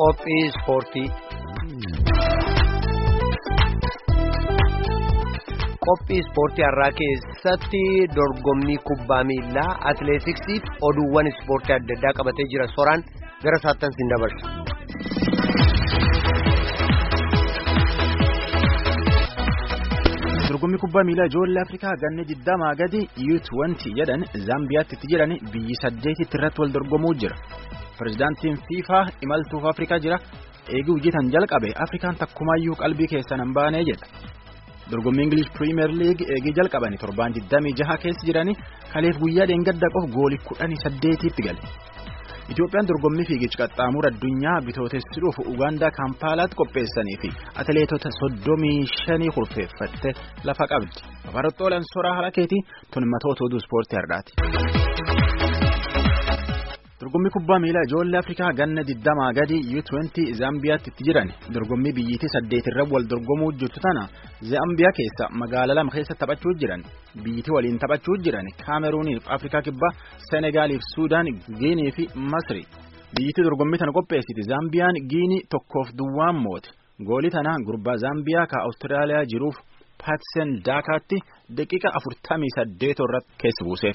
Qophii ispoortii. Qophii ispoortii har'aa keessatti dorgommii kubbaa miilaa atileetiksiif oduuwwan ispoortii adda addaa qabatee jira soraan gara saattan siin dabarsa. dorgommii kubbaa miilaa ijoollee afrikaa ganna digdamaa gadi yuut wanti jedhan zaambiyaatti itti jedhan biyyi saddeetitti irratti wal dorgomuu jira pirezidaantiin fiifaa imaltuuf afrikaa jira eeguu hojjetan jalqabe afrikaan takkumaayyuu qalbii keessan hin baanee jedha dorgommii ingilish piriimeer liig eegii jalqabani torbaan digdamii jaha keessa jirani kaleef guyyaa dheengadda qof goolii kudhanii saddeetiitti gale. Itoophiyaan dorgommii fiigicha qaxxaamura addunyaa bitootessuudhuuf Ugaandaa Kaampaalaatti qopheessanii fi atileetota soddomii shanii kurfeeffatte lafa qabdi. Barattoota Soraa Harakeetii tunmatoota oduu ispoortii har'aati. Dorgommii kubbaa miilaa ijoollee Afrikaa ganna digdamaa gadi U20 Zaambiyaatti itti jiran dorgommii biyyiitii saddeetirra wal dorgomuu jirtu tana Zaambiyaa keessa magaalaa lama keessa taphachuu jiran biyyiitii waliin taphachuu jiran Kaameruuniif Afrikaa kibbaa Senegaaliif Suudaan Giinii fi Masri biyyiitii dorgommii tana qopheessiti Zaambiyaan Giinii tokkoof duwwaan moote goolii tana gurbaa Zaambiyaa ka Awustiraaliyaa jiruuf Paatsen Daakaatti daqiiqa afurtamii saddeetoo irratti keessa buuseef.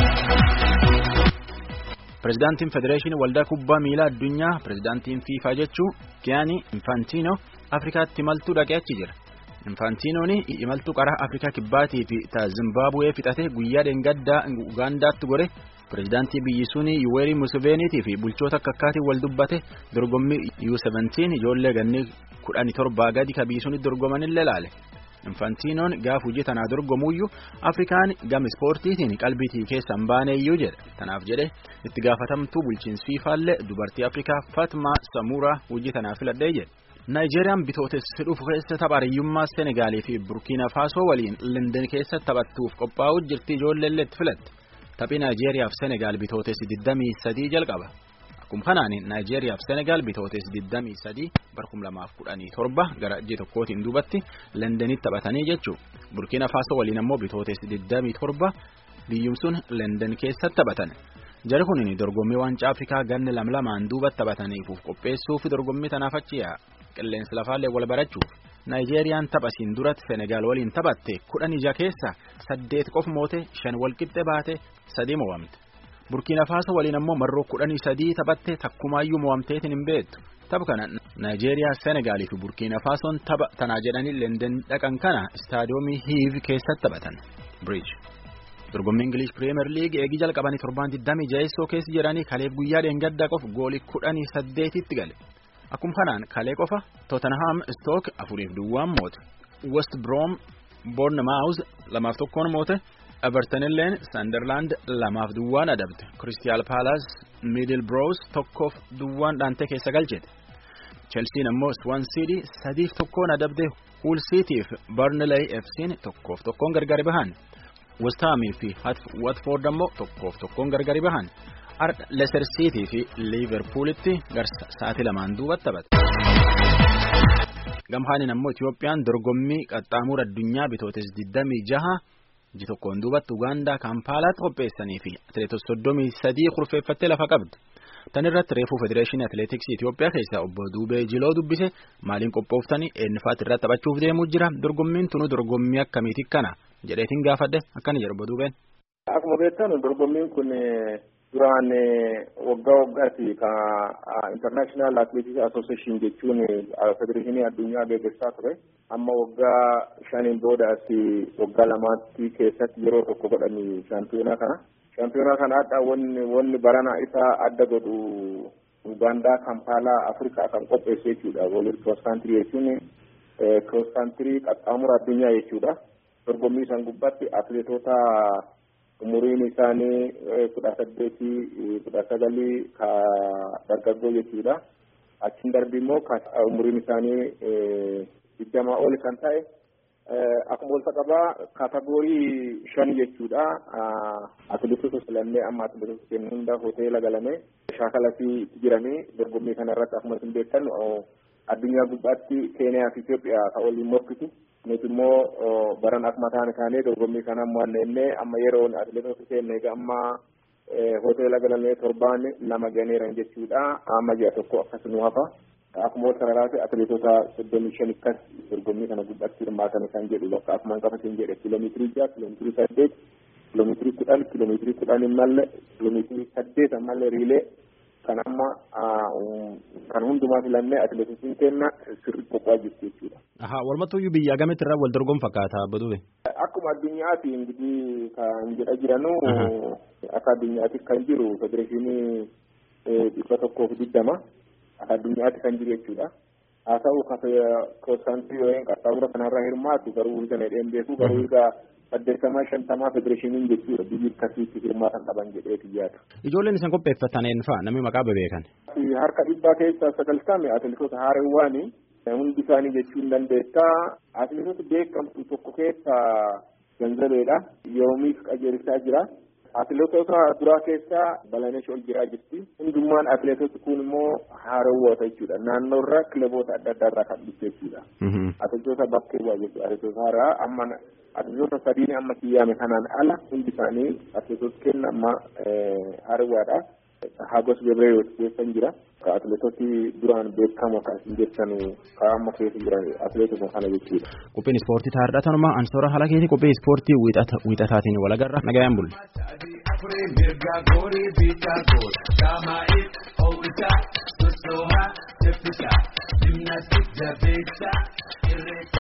Pireezidaantiin Federeeshinii Waldaa Kubbaa Miilaa Addunyaa Pireezidaantiin Fiifaa jechuun Giyaanii Infaantiinoo Afrikaatti imaltuu dhaqee achi jira. Infaantinoon imaltuu qaraa Afrikaa Kibbaatii fi Zimbaabuwee fixatee guyyaa dheengaddaa Ugaandaatti gore pireezidaantii biyyi sunii Yuweerii Museveniitii fi bulchoota akka akkaatiin wal dubbate dorgommii U17 ijoollee gannee kudhanii torbaa gadi ka biyyi sunii dorgomanillee laale. Infaantinoon gaaf hojii tanaa dorgomuuyyuu Afrikaan gama ispoortiitiin qalbiitii keessa hin baaneeyyuu jedha. Tanaaf jedhe itti gaafatamtuu bulchiinsi fiifaallee dubartii Afrikaa Fatmaa Samuuraa hojii tanaa filadhee jedhe. Naayijeeriyaan bitootessa dhufu keessa tapha hariyyummaa Senegaalii fi Burkiina Faasoo waliin London keessa taphattuuf qophaa'uu jirti ijoolleellee itti filatte. Taphii Naayijeriyaaf Senegaal bitootessi 23 jalqaba. Akkuma kanaan Naayijeriyaaf Senegaal bitootessi 23 barkum lamaaf kudhanii torba gara ji'a tokkootiin duubatti Londonitti taphatanii jechuudha. Burkiina Faasoo waliin ammoo bitootessi 27 biyyuun sun London keessatti taphatan. Jari kun dorgommii waancaa Afrikaa ganna lam lamaan duubatti taphataniif qopheessuuf dorgommii tanaaf achi yaa'a. qilleensi lafaallee wal barachuuf naayijeeriyaan taphasiin duratti senegaal waliin taphatte kudhan ija keessa saddeet qof moote shan walqixxe baate sadii mo'amte burkiina faaso waliin ammoo marroo kudhanii sadii taphatte takkumaayyuu mo'amteetiin hin beektu tapha kana naayijeeriyaa senegaalii fi burkiina faasoon tapha tanaa jedhanii lenden dhaqan kana istaadiyoomii hiiv keessatti taphatan biriij. dorgommii ingilish piriimeer liig eegii jalqabanii torbaan 26 keessa jedhanii kaleef guyyaa dheengaddaa qof goolii kudhanii saddeetitti gale. Akkuma kanaan kalee qofa Tottenham Stoke afuriif duwwaan moote West Brom Bournemouth lamaaf tokkoon moote Everton illeen Sunderland lamaaf duwwaan adabde Crystal Palace Middlesbrough tokkoof duwwaan dhaantee keessa galchite Chelsea ammoo Swansea City sadiif tokkoon adabde Hull City fi Burnley FC'n tokkoof tokkoon gargari bahan West Ham fi Watford ammoo tokkoof tokkoon gargari bahan. Leicester City fi Liverpoolitti garsa sa'aatii lamaan duubatti taphata. Gamhaaniin ammoo Itiyoophiyaan dorgommii qaxxaamura addunyaa bitootes 26 ji tokkoon duubatti Ugaandaa Kaampaalaatti qopheessanii fi atileetota soddomii sadii kurfeeffattee lafa qabdi. Tan irratti reefuu Federeeshinii Atileetiksii Itiyoophiyaa keessaa obbo Duubee Jiloo dubbise maaliin qophooftanii eenyufaatti irratti taphachuuf deemuu jira dorgommiin tunu dorgommii akkamiiti kana jedheetiin gaafadhe akkana jedhu obbo Duubeen. Akkuma beektan dorgommiin kun duraan waggaa waggaatti ka international athletics association jechuun federeeshinii addunyaa gaggeessaa ture amma waggaa shaniin booda asi waggaa lamaatti keessatti yeroo tokko godhani shaampiyoonaa kana shaampiyoonaa kana adda wanni wanni barana isaa adda godhu ugaandaa kampaalaa afrikaa kan qopheesse jechuudha waliin cross country jechuun cross country qaxxaamura addunyaa jechuudha dorgommii san gubbaatti atleetota umuriin isaanii kudha saddeetii kudha sagalii ka dargaggoo jechuudha achiin darbii immoo umuriin isaanii digdamaa oli kan ta'e akkuma wal qabaa kaatagoorii shan jechuudha atileetota filannee amma atileetota kennu hunda hoteela galamee shaakalatti jiranii dorgommii kana irratti akkuma isin beektan addunyaa gubbaatti keeniyaa fi Itoophiyaa ka waliin morkitu nuti immoo baran akkuma taane kaanee dorgommii kana mo'anneennee amma yeroon atileetota keenya egaa amma hoteela galamee torbaan lama ganeeran jechuudha amma ji'a tokko akkasuma hafa akkuma sararaa fi atileetota soddomii shan akkas dorgommii kana gubbaatti hirmaatan kan jedhu bakka akkuma qabateen jedhe kiiloomeetirii jaha kiiloomeetirii saddeet kiiloomeetirii kudhan kiiloomeetirii kudhan immallee kiiloomeetirii saddeet ammallee riilee kan amma kan hundumaa filannee atileetiksiin kenna sirri qophaa'aa jirti jechuudha. Ahaa walumattuyyuu biyya agamitti irraa wal dorgomu fakkaata baduu Akkuma addunyaatti ingidihi kan jedha jiranu akka addunyaatti kan jiru federeeshinii dhibba tokkoof digdama akka addunyaatti kan jiru jechuudha. Haa ta'u koosaansii yookiin qaxxaamura kanarraa hirmaatu garuu hirga dheedheen beeku garuu hirga saddeettamaa shantamaa federeeshiniin jechuudha biyyi akkasiitti hirmaatan qaban jedheeti yaada. Ijoolleen isin qopheeffatan eenyufaa namni maqaa bebeekan. Harka dhibbaa keessaa sagaltame atileetota haareewwaani hundi isaanii jechuun dandeetta atileetota beekamtu tokko keessaa ganzabeedha yoomiif qajeelchaa jira. Atileetota duraa keessaa Balanesh ol jiraa jirti. Hundummaan atileetota kun immoo haarawwoota jechuudha. Naannoo irraa kilaboota adda addaa irraa kan dhufte jechuudha. Atileetota bakkee bu'aa jechuudha. Atileetota haaraa amma atileetota sadiin amma kiyyaame kanaan ala hundi isaanii atileetota kenna amma haarawwaadha. Hagos Gebreeyoot keessan jira. Atileetoti duraan beekamoo kan isin jettan kan amma keessa jiran atileetota kana jechuudha. Qophiin ispoortii taa'aadha. Tanuma ansoora haala keetii qophii ispoortii wiixataatiin wal agarra. Nagayaan bulle. mirga gori bita gor dama it outa sosoha tefisa gymnastic da beta